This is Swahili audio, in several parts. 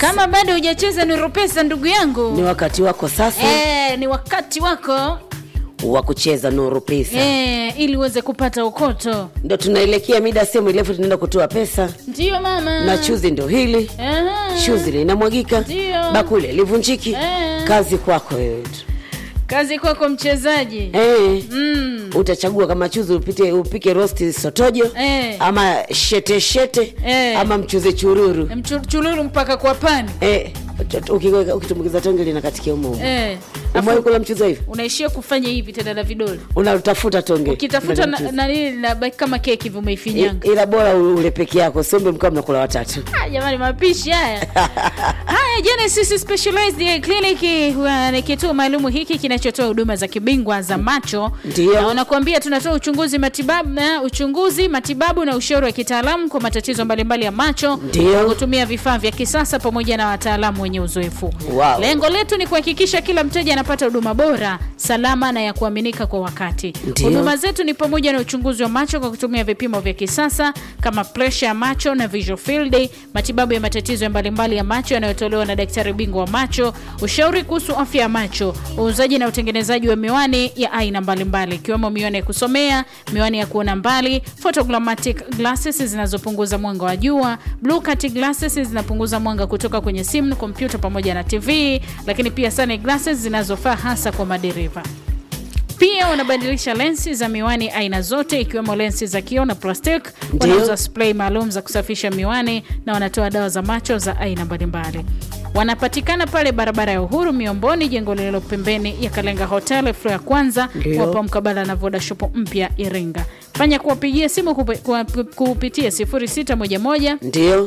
kama bado hujacheza nuru pesa ndugu yangu ni wakati wako sasa eh, ni wakati wako wa kucheza nuru pesa eh, ili uweze kupata ukoto ndo tunaelekea mida sehemu ilefu tunaenda kutoa pesa ndiyo mama na chuzi ndo hili Aha. shuzi linamwagika Ndio. bakuli livunjiki Eh. kazi kwako wewe tu kazi kwako mchezaji eh. mm. utachagua kama chuzi upite upike rosti sotojo Eh. ama shete shete Eh. ama mchuzi chururu Mchu- chululu mpaka kwa pani eh. ukiweka- ukitumbukiza tonge linakatikia umo umo. eh. umewahi kula mchuzi wa hivi unaishia kufanya hivi tena na vidole unatafuta tonge ukitafuta Unataka na- mchuzi. na nini nabaki kama keki hivi umeifinyanga I- ila bora ule peke yako siombe mkaa mnakula watatu Ah, jamani mapishi haya haya Genesis Specialized Eye Clinic wa- ni kituo maalumu hiki kinachotoa huduma za kibingwa za macho Ndio. na wanakuambia tunatoa uchunguzi matibabu na uchunguzi matibabu na ushauri wa kitaalamu kwa matatizo mbalimbali ya macho Ndio. kwa kutumia vifaa vya kisasa pamoja na wataalamu wenye uzoefu Wow. lengo letu ni kuhakikisha kila mteja anapata huduma bora salama na ya kuaminika kwa wakati Ndio. huduma zetu ni pamoja na uchunguzi wa macho kwa kutumia vipimo vya kisasa kama presha ya macho na visual field, matibabu ya matatizo ya mbalimbali ya macho yanayotolewa na daktari bingwa wa macho, ushauri kuhusu afya ya macho, uuzaji na utengenezaji wa miwani ya aina mbalimbali ikiwemo miwani ya kusomea, miwani ya kuona mbali, photogrammatic glasses zinazopunguza mwanga wa jua, blue cut glasses zinapunguza mwanga kutoka kwenye simu, kompyuta pamoja na TV, lakini pia sun glasses zinazofaa hasa kwa madereva. Pia wanabadilisha lensi za miwani aina zote ikiwemo lensi za kioo na plastic. Ndio. Wanauza spray maalum za kusafisha miwani na wanatoa dawa za macho za aina mbalimbali. Wanapatikana pale barabara ya Uhuru Miomboni, jengo lililo pembeni ya Kalenga Hotel floor ya kwanza, Ndio. wapo mkabala na Voda Shop mpya Iringa. Fanya kuwapigia simu kupi- kuwa- kupitia 0611 ndio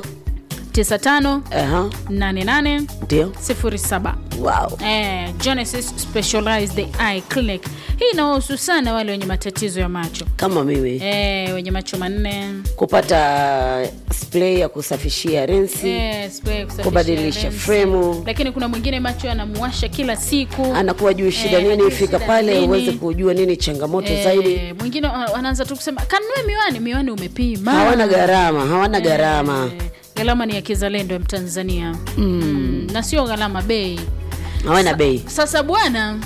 95 Aha. 88 ndio 07. wow. Eh, Genesis Specialized Eye Clinic. Hii inawahusu sana wale wenye matatizo ya macho kama mimi eh, wenye macho manne kupata spray ya kusafishia rensi eh, spray ya kusafisha kubadilisha lensi. fremu. Lakini kuna mwingine macho yanamuwasha kila siku anakuwa juu shida Eh, nini hajui fika shida pale nini. uweze kujua nini changamoto eh, zaidi mwingine a- anaanza tu kusema kanunue miwani, miwani umepima. hawana gharama hawana gharama Eh, gharama ni ya kizalendo ya Mtanzania mm. na sio gharama bei. hawana bei Sasa bwana,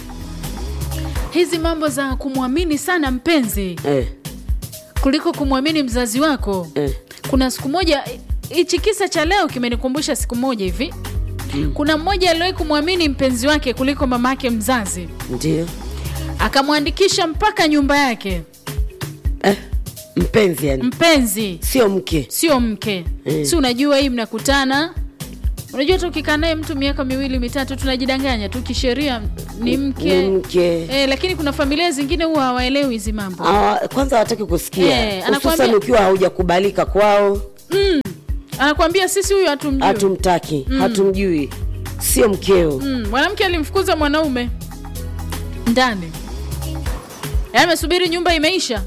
hizi mambo za kumwamini sana mpenzi eh, kuliko kumwamini mzazi wako eh. kuna siku moja hichi kisa cha leo kimenikumbusha siku moja hivi kuna mmoja aliwahi kumwamini mpenzi wake kuliko mama yake mzazi ndio akamwandikisha mpaka nyumba yake eh, mpenzi yani mpenzi sio mke sio mke Eh. si unajua hii mnakutana unajua hata ukikaa naye mtu miaka miwili mitatu tunajidanganya tu kisheria ni mke ni mke Eh, lakini kuna familia zingine huwa hawaelewi hizi mambo Hawa- kwanza hawataki kusikia Eh, hususan anakuambia- ukiwa haujakubalika kwao anakwambia sisi huyu hatumjui hatumtaki hatumjui sio mkeo Mm, mwanamke alimfukuza mwanaume ndani Yaani amesubiri nyumba imeisha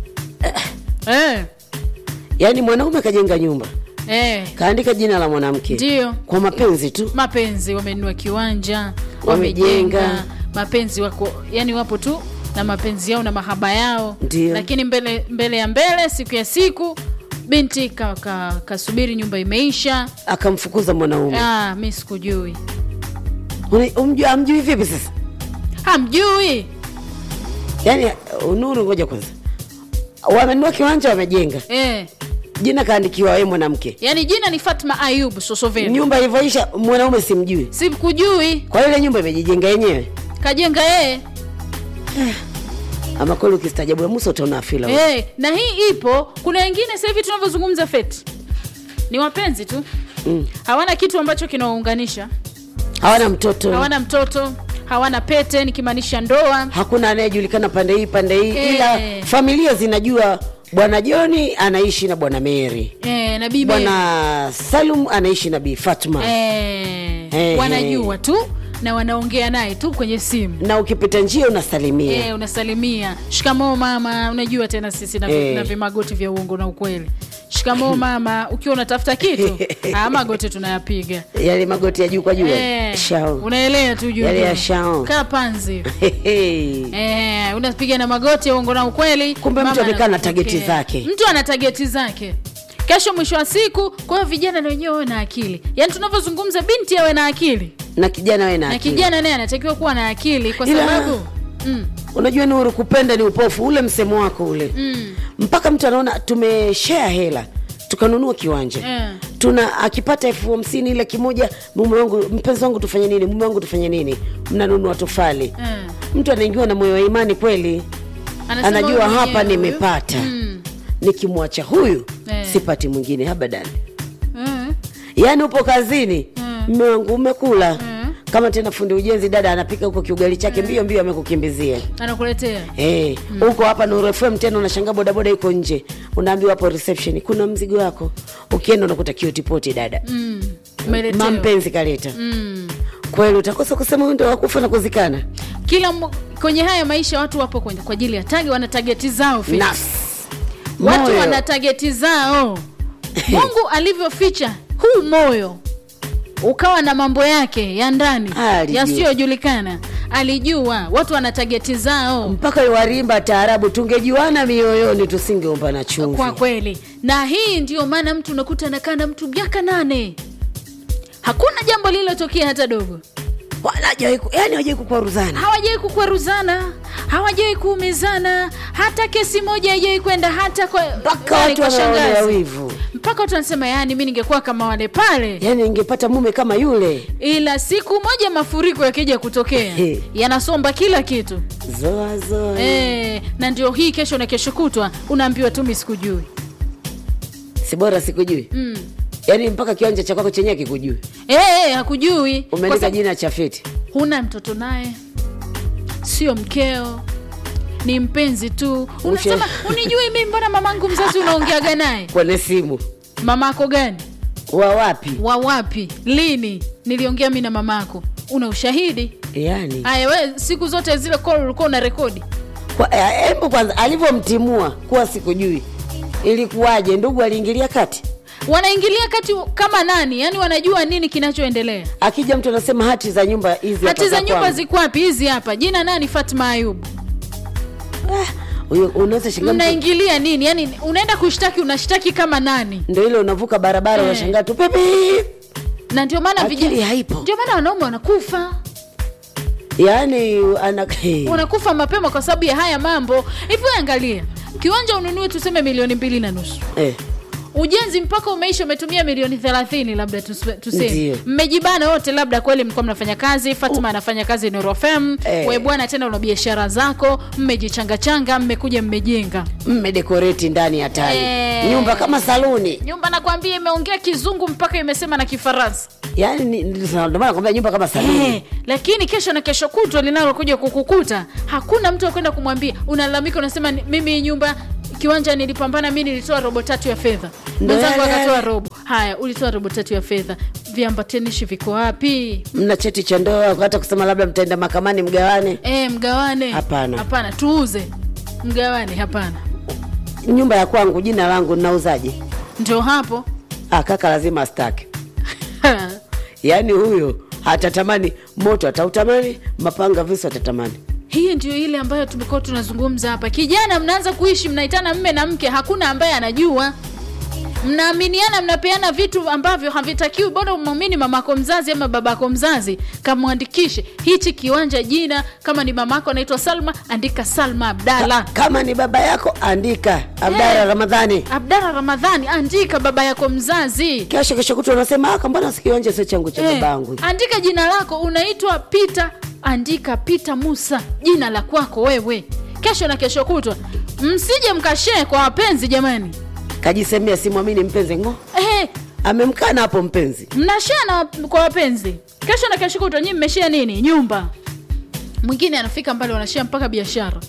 eh, yaani mwanaume kajenga nyumba eh, kaandika jina la mwanamke ndio kwa mapenzi tu mapenzi wamenunua kiwanja Wamejenga. wamejenga mapenzi wako yani wapo tu na mapenzi yao na mahaba yao Ndio. lakini mbele mbele ya mbele siku ya siku binti kasubiri ka, kasubiri nyumba imeisha akamfukuza mwanaume ah, mi sikujui Una- umjua- amjui vipi sasa hamjui yaani unuru ngoja kwanza wamenunua kiwanja wamejenga eh. jina kaandikiwa wewe mwanamke yaani jina ni fatma ayub sosoveni nyumba ilivyoisha mwanaume simjui sikujui kwa hiyo ile nyumba imejijenga yenyewe kajenga yeye ama kweli ukistajabu ya musa utaona afila hey, na hii ipo kuna wengine sasa hivi tunavyozungumza feti ni wapenzi tu Mm. hawana kitu ambacho kinawaunganisha hawana mtoto hawana mtoto hawana pete nikimaanisha ndoa hakuna anayejulikana pande hii pande hii Eh. ila familia zinajua bwana joni anaishi na bwana meri eh, na bibi bwana salum anaishi na bi fatma eh, Eh, wanajua tu na wanaongea naye tu kwenye simu na ukipita njia unasalimia Eh, unasalimia shikamoo mama unajua tena sisi na, Eh. na vimagoti vya uongo na ukweli shikamoo mama ukiwa unatafuta kitu ah, magoti tunayapiga yale magoti ya juu kwa juu Eh, shao unaelea tu juu Yale juu. ya shao. kaa panzi Hehe. Eh, unapiga na magoti ya uongo na ukweli Kumbe mtu Mama amekaa na anakupokea. tageti zake. mtu ana tageti zake kesho mwisho wa siku kwa hiyo vijana na wenyewe wawe na akili yaani tunavyozungumza binti awe na akili na kijana we na na akili. kijana naye anatakiwa kuwa na akili kwa Ila- sababu mm, unajua nuru kupenda ni upofu ule msemo wako ule mm, mpaka mtu anaona tumeshare hela tukanunua kiwanja Eh. tuna akipata elfu hamsini ile kimoja mume wangu mpenzi wangu tufanye nini mume wangu tufanye nini mnanunua tofali eh. mtu anaingiwa na moyo wa imani kweli Anasema anajua huyu hapa mwenyewe huyu. nimepata Mm, nikimwacha huyu Eh. sipati mwingine abadani eh, yaani upo kazini Mm. mme wangu umekula Mm. kama tena fundi ujenzi dada anapika huko kiugali chake mbio mbio amekukimbizia anakuletea Eh, huko hapa Nuru FM tena unashangaa bodaboda iko nje, unaambiwa hapo reception kuna mzigo wako, ukienda unakuta kiotipoti dada mm, umeletewa. mampenzi kaleta. mm. Kweli utakosa kusema huyu ndio wakufa na kuzikana kila mmo- kwenye haya maisha watu wapo kwenye kwa ajili ya tagi wana tageti zao Felix. nafsi watu moyo. wana tageti zao mungu alivyoficha huu moyo ukawa na mambo yake ya ndani Alijua. yasiyojulikana alijua watu wana tageti zao mpaka warimba taarabu, tungejuana mioyoni tusingeomba na chumvi. kwa kweli na hii ndio maana mtu unakuta anakaa na mtu miaka nane hakuna jambo lililotokea hata dogo Wala hajawahi ku- yani hawajawai kukwaruzana. hawajawai kukwaruzana hawajawai kuumizana hata kesi moja haijawai kwenda hata kwa Mpaka nani, watu kwa wanaonea shangazi. wivu, mpaka watu wanasema yani mi ningekuwa kama wale pale yani ingepata mume kama yule. ila siku moja mafuriko yakija kutokea He. yanasomba kila kitu Zoa zoa. e, na ndio hii kesho na kesho kutwa unaambiwa tu mi sikujui Si bora sikujui. mm. Yani mpaka kiwanja cha kwako chenyewe kikujui. e, e, hakujui Kwa Umeandika sababu jina Chafeti. huna mtoto naye sio mkeo ni mpenzi tu unasema unijui mi mbona mamangu mzazi unaongeaga naye kwenye simu mamako gani wa wapi wa wapi lini niliongea mi na mamako una ushahidi yani haya we siku zote zile call ulikuwa una rekodi Kwa- eh, hebu kwanza alivyomtimua kuwa sikujui ilikuwaje ndugu aliingilia kati wanaingilia kati kama nani yani wanajua nini kinachoendelea akija mtu anasema hati za nyumba hizi hapa hati za nyumba kwangu. ziko wapi hizi hapa jina nani fatma ayubu Huyo unaweza shangaa mtu- mnaingilia nini yani unaenda kushtaki unashtaki kama nani ndio ile unavuka barabara Eh. unashangaa tu pepe na ndio maana Akili vijana haipo. ndio maana wanaume wanakufa yaani ana wanakufa mapema kwa sababu ya haya mambo hivi wewe angalia kiwanja ununue tuseme milioni mbili na nusu eh, ujenzi mpaka umeisha umetumia milioni thelathini labda tus- tuseme Ndiyo. mmejibana wote labda kweli mlikuwa mnafanya kazi fatma anafanya kazi norofem Eh. we bwana tena una biashara zako mmejichangachanga mmekuja mmejenga mmedekoreti ndani hatari Eh. nyumba kama saluni nyumba nakwambia imeongea kizungu mpaka imesema na kifaransa yaani ni- ni- ndio maana nakwambia nyumba kama saluni Eh, lakini kesho na kesho kutwa linalokuja kukukuta hakuna mtu akwenda kumwambia unalalamika unasema "Ni- mimi hii nyumba kiwanja nilipambana mi nilitoa robo tatu ya fedha Ndo mwenzangu yale akatoa yale. robo haya ulitoa robo tatu ya fedha viambatanishi viko wapi mna cheti cha ndoa hata kusema labda mtaenda mahakamani mgawane e, mgawane Hapana. hapana tuuze mgawane hapana nyumba ya kwangu jina langu nauzaje ndio hapo ah, kaka lazima astake yaani huyo hatatamani moto atautamani mapanga visu atatamani hii ndio ile ambayo tumekuwa tunazungumza hapa kijana mnaanza kuishi mnaitana mme na mke hakuna ambaye anajua mnaaminiana mnapeana vitu ambavyo havitakiwi bora umwamini mamako mzazi ama babako mzazi kamwandikishe hichi kiwanja jina kama ni mamako anaitwa salma andika salma abdala kama ni baba yako andika abdara Eh. ramadhani abdala ramadhani andika baba yako mzazi kesho kesho kutu unasema aka mbona sikiwanja sio changu cha Eh, babangu andika jina lako unaitwa pita andika pita musa jina la kwako wewe kesho na kesho kutwa msije mkashee kwa wapenzi jamani kajisemea simwamini mpenzi ngo eh, amemkana hapo mpenzi mnashea na kwa wapenzi kesho na kesho kutwa nyii mmeshea nini nyumba mwingine anafika mbali wanashea mpaka biashara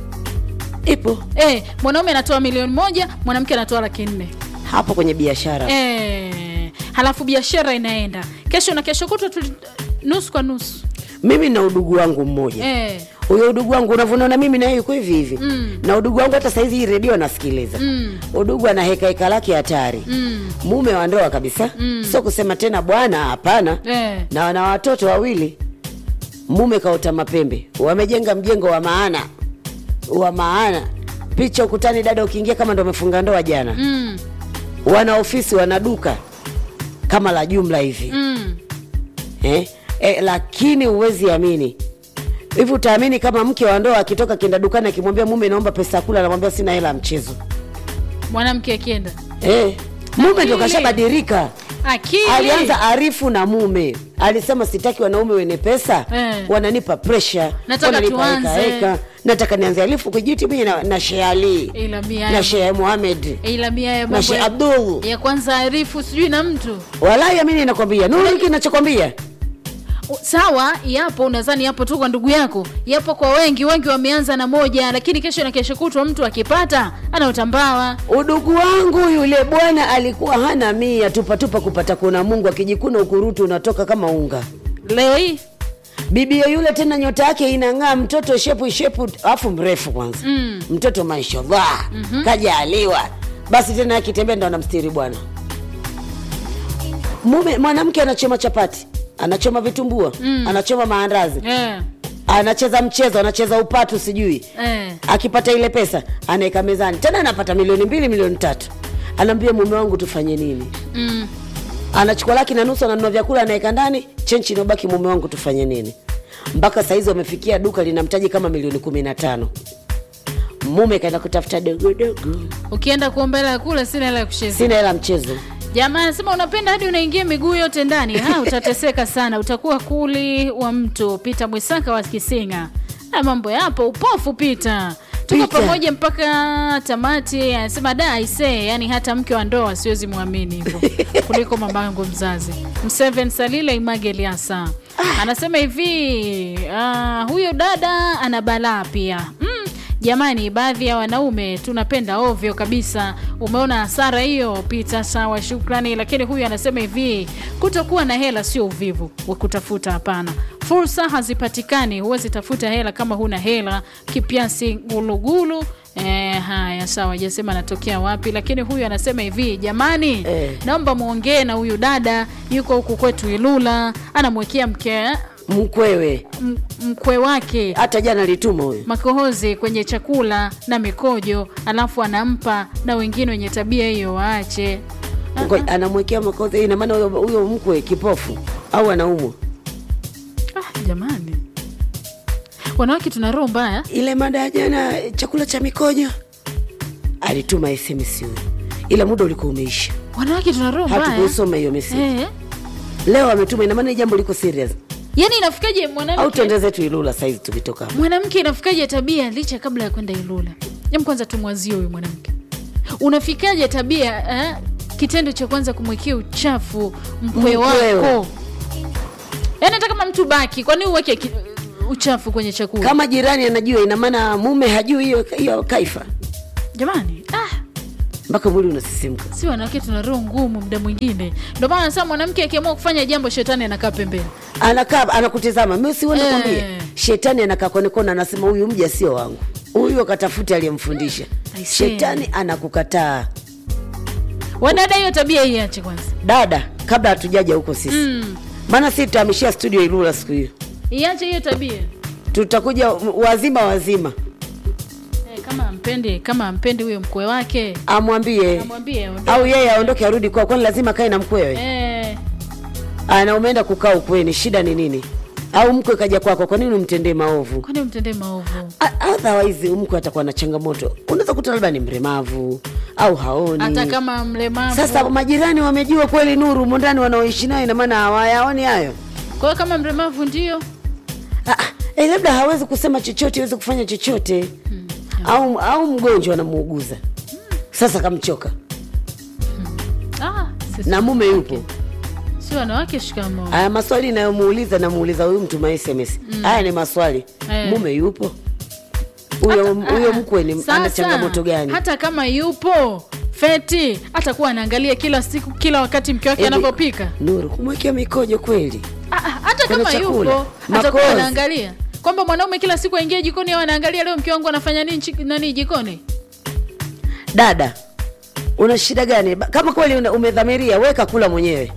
ipo eh, mwanaume anatoa milioni moja mwanamke anatoa laki nne hapo kwenye biashara eh, halafu biashara inaenda kesho na kesho kutwa tuli, nusu kwa nusu mimi na udugu wangu mmoja eh, huyo udugu wangu unavyonaona mimi na yeye yuko hivi hivi Mm. na udugu wangu hata saizi hii redio anasikiliza Mm. udugu ana hekaheka lake hatari mm, mume wa ndoa kabisa Mm. sio kusema tena bwana hapana eh. na wana watoto wawili mume kaota mapembe wamejenga mjengo wa maana wa maana picha ukutani dada ukiingia kama ndo umefunga ndoa jana Mm. wana ofisi wana duka kama la jumla hivi mm. eh? Eh, lakini huwezi amini hivi utaamini kama mke wa ndoa akitoka kienda dukani akimwambia mume naomba pesa ya kula anamwambia sina hela ya mchezo mwanamke akienda eh? mume ndo Akili. kashabadilika akili alianza arifu na mume alisema sitaki wanaume wenye pesa Eh. wananipa presha Nataka wananipa tuanze. heka, heka. nataka nianze alifu kijiti mimi na, na Sheikh Ali ila mia na ya, Sheikh Muhammad ila mia ya na mambo Sheikh ya, Abdul ya kwanza arifu sijui na mtu walai amini nakwambia nuru hiki nachokwambia U- sawa yapo unadhani yapo tu kwa ndugu yako yapo kwa wengi wengi wameanza na moja lakini kesho na kesho kutwa mtu akipata anaotambawa udugu wangu yule bwana alikuwa hana mia tupatupa kupata kuna mungu akijikuna ukurutu unatoka kama unga leo hii bibia yule tena nyota yake inang'aa mtoto shepu shepu afu mrefu kwanza Mm. mtoto mashallah mm-hmm. kajaaliwa basi tena akitembea ndo anamstiri bwana mume mwanamke anachoma chapati anachoma vitumbua mm. anachoma maandazi eh, anacheza mchezo anacheza upatu sijui eh. akipata ile pesa anaweka mezani tena anapata milioni mbili milioni tatu anaambia mume wangu tufanye nini Mm. anachukua laki na nusu ananunua vyakula anaweka ndani chenchi inabaki mume wangu tufanye nini mpaka sahizi wamefikia duka linamtaji kama milioni kumi na tano mume kaenda kutafuta dogodogo ukienda kuomba hela ya kula sina hela ya kucheza sina hela mchezo jamaa anasema unapenda hadi unaingia miguu yote ndani ha utateseka sana utakuwa kuli wa mtu pita mwisaka wa kisinga na mambo yapo upofu pita tuko Peter. pamoja mpaka tamati anasema da aise yani hata mke wa ndoa siwezi mwamini hivyo kuliko mama yangu mzazi mseven salile image eliasa anasema hivi uh, huyo dada ana balaa pia mm, jamani baadhi ya wanaume tunapenda ovyo kabisa umeona hasara hiyo pita sawa shukrani lakini huyu anasema hivi kutokuwa na hela sio uvivu wa kutafuta hapana fursa hazipatikani huwezi tafuta hela kama huna hela kipiasi gulugulu E, haya sawa jasema anatokea wapi lakini huyu anasema hivi jamani Eh. naomba mwongee na huyu dada yuko huku kwetu ilula anamwekea mke mkwewe m- mkwe wake hata jana alituma huyo makohozi kwenye chakula na mikojo alafu anampa na wengine wenye tabia hiyo waache Ngo- anamwekea makozi ina maana huyo huyo mkwe kipofu au anaumwa ah, jamani wanawake tuna roho mbaya ile mada ya jana chakula cha mikojo alituma sms huyo ila muda ulikuwa umeisha wanawake tuna roho mbaya hatukuisoma hiyo message eh. leo ametuma ina maana hii jambo liko serious yaani inafikaje au mwanamke tuende zetu ilula saizi tukitoka hapa. mwanamke inafikaje tabia licha kabla ya kwenda ilula em kwanza tumwazie huyu mwanamke unafikaje tabia eh? kitendo cha kwanza kumwekea uchafu mkwe Mkwewe. wako yaani hata kama mtu baki kwani uweke ki- uchafu kwenye chakula kama jirani anajua ina maana mume hajui hiyo hiyo kaifa jamani ah, mpaka mwili unasisimka si wanawake tuna roho ngumu muda mwingine ndio maana nasema mwanamke akiamua kufanya jambo shetani anakaa pembeni anakaa anakutizama mi siwende Eh. kwambie shetani anakaa konekona anasema huyu mja sio wangu huyu akatafuta aliyemfundisha I see. shetani anakukataa wadada hiyo tabia iache kwanza dada kabla hatujaja huko sisi mm. maana si tutahamishia studio ilula siku hiyo iache hiyo tabia tutakuja wazima wazima eh, kama ampendi kama ampendi huyo mkwe wake amwambie amwambie ondoka. au yeye aondoke arudi kwao kwani lazima kae na mkwewe eh, ana umeenda kukaa ukweni shida ni nini au mkwe kaja kwako kwa nini umtendee maovu kwani mtendee maovu A- otherwise mkwe atakuwa na changamoto unaweza kuta labda ni mremavu au haoni hata kama mlemavu sasa majirani wamejua kweli nuru mondani wanaoishi nayo inamaana hawayaoni hayo kwa hiyo kama mlemavu ndio Ah, ah, eh, labda hawezi kusema chochote hawezi kufanya chochote au, au mgonjwa anamuuguza sasa kamchoka ah, sisi na mume yupo si wanawake shikamo haya maswali inayomuuliza namuuliza huyu mtu ma sms haya ni maswali Eh. mume yupo huyo huyo mkwe ni ana changamoto gani hata kama yupo feti atakuwa anaangalia kila siku kila wakati mke wake Hebu- anavyopika nuru kumwekea mikojo kweli Ah, ah, hata Kwenye kama chakula. yupo atakuwa Makozi. anaangalia kwamba mwanaume kila siku aingie jikoni au anaangalia leo mke wangu anafanya nini chi- nani jikoni dada una shida gani Ba- kama kweli una- umedhamiria weka kula mwenyewe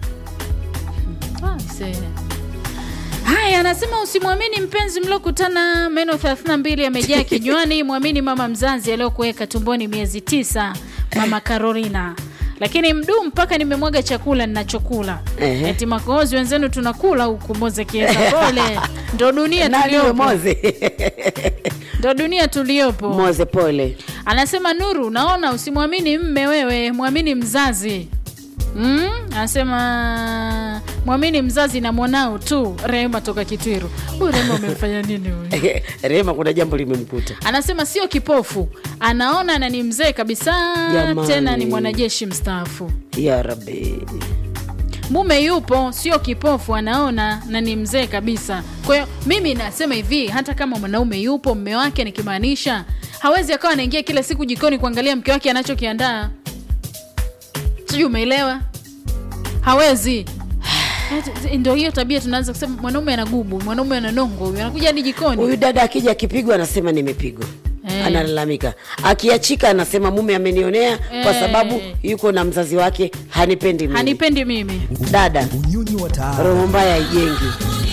Ah, see. haya anasema usimwamini mpenzi mliokutana meno 32 yamejaa kinywani mwamini mama mzazi aliyokuweka tumboni miezi tisa mama carolina lakini mdu mpaka nimemwaga chakula ninachokula Ehe. eti makohozi wenzenu tunakula huku moze kieza pole ndo dunia nani huyo tuliopo moze ndo dunia tuliopo moze pole anasema nuru naona usimwamini mme wewe mwamini mzazi Mm, anasema mwamini mzazi na mwanao tu rehema toka kitwiru huyu rehema umemfanya nini huyu rehema kuna jambo limemkuta anasema sio kipofu anaona na ni mzee kabisa Jamani. tena ni mwanajeshi mstaafu ya rabi mume yupo sio kipofu anaona na ni mzee kabisa kwa hiyo mimi nasema hivi hata kama mwanaume yupo mme wake nikimaanisha hawezi akawa anaingia kila siku jikoni kuangalia mke wake anachokiandaa sijui umeelewa hawezi ndo hiyo tabia tunaanza kusema mwanaume ana gubu mwanaume ana nongo huyu anakuja hadi jikoni huyu dada akija akipigwa anasema nimepigwa Eh. analalamika akiachika anasema mume amenionea kwa Eh. sababu yuko na mzazi wake hanipendi mimi hanipendi mimi dada unyonyi wa taarabu roho mbaya haijengi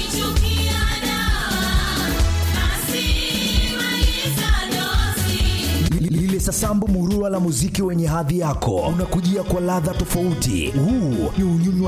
lile sasambu murua la muziki wenye hadhi yako unakujia kwa ladha tofauti huu ni unyonyi wa